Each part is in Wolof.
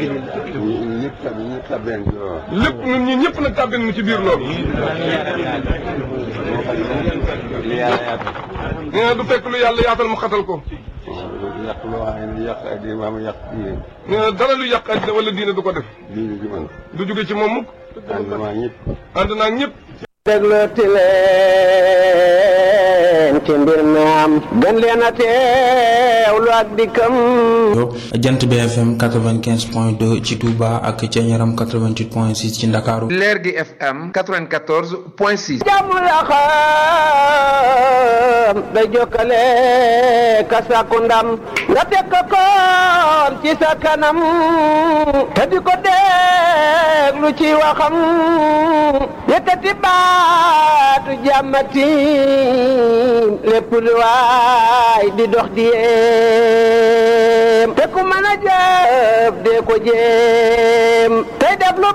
ñu ñëpp tab ñëpp tabeen ci loolu. lépp ñun ñi ñëpp nag tàbbin nu ci biir loolu li yàlla yàq. nee na du fekk lu yàlla yaatal mu xatal ko yàq loo xam ne yàq ak maam yàq diine nee na dara lu yàq àddina wala diine du ko def diine ji man. du jóge ci moom mukk ànd maa ñëpp. ànd naa ñëpp déglooti leen ci mbir mi am gën leen a teewlu ak dikkam jant BFM 95 point 2 ci Touba ak ca Ñaram 88 point 6 ci Ndakaaru leer gi FM 94 point 6. jàmm la xam day jokkale ka sàkku ndam nga teg ko koon ci sa kanam te di ko déglu ci waxam yëkkati baatu jàmmati lépp lu waay di dox di yéem te ku mën a jëf dee ko jéem tey def lu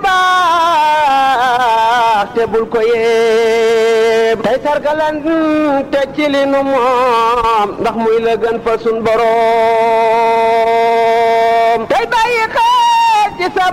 baax te bul ko yéem tey sargalan te ci li nu moom ndax muy la gën fa sun boroom tey bàyyi xel ci sa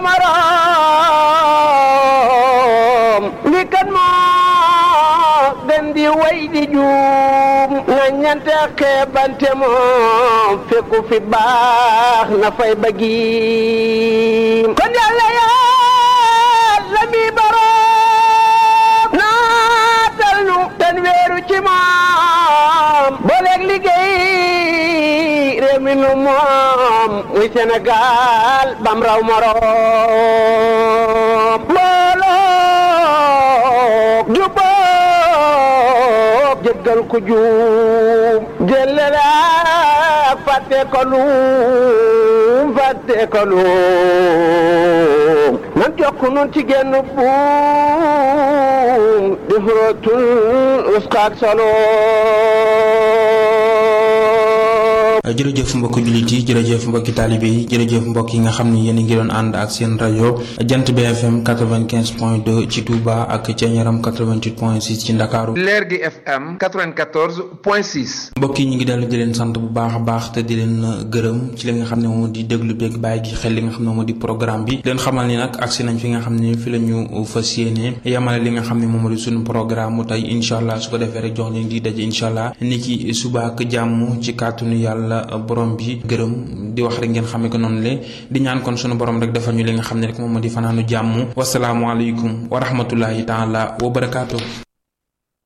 morom li kan moo gën di way di juum na ñante xeebante moom fekku fi baax na fay bëggi kon yàlla yàlla mi boroom naatal nu ten weeru ci moom booleeg liggéey réew mi nu moom muy Sénégal bam raw moroom mbooloo jubóob jéggal ku juum jëlele fàtte ko luum fàtte ko luum nan jokk nun ci genn buum di xurootul uskaak solo jërëjëf mbokki jullit yi jërëjëf mbokki taalibe yi jërëjëf mbokk yi nga xam ni yéen a ngi doon ànd ak seen rajo jant BFM 95 point 2 ci Touba ak ca Ñaram 88 point 6 ci Ndakaaru leer gi FM 94 point 6. mbokk yi ñu ngi dellu di leen sant bu baax a baax te di leen gërëm ci li nga xam ne moom di déglu beeg bàyyi gi xel li nga xam ne moom di programme bi leen xamal ni nag agsi nañ fi nga xam ne fi la ñu fas yéene yamale li nga xam ne moom di suñu programme mu tey incha allah su ko defee rek jox leen di daje incha allah ni ki suba ak jàmm ci kàttanu yàlla borom bi gërëm di wax rek ngeen xamee ko noonu le di ñaan kon sunu borom rek defal ñu li nga xam ne rek moom moo di fanaanu jàmm wasalaamualeykum wa rahmatullahi taala wa barakaatu.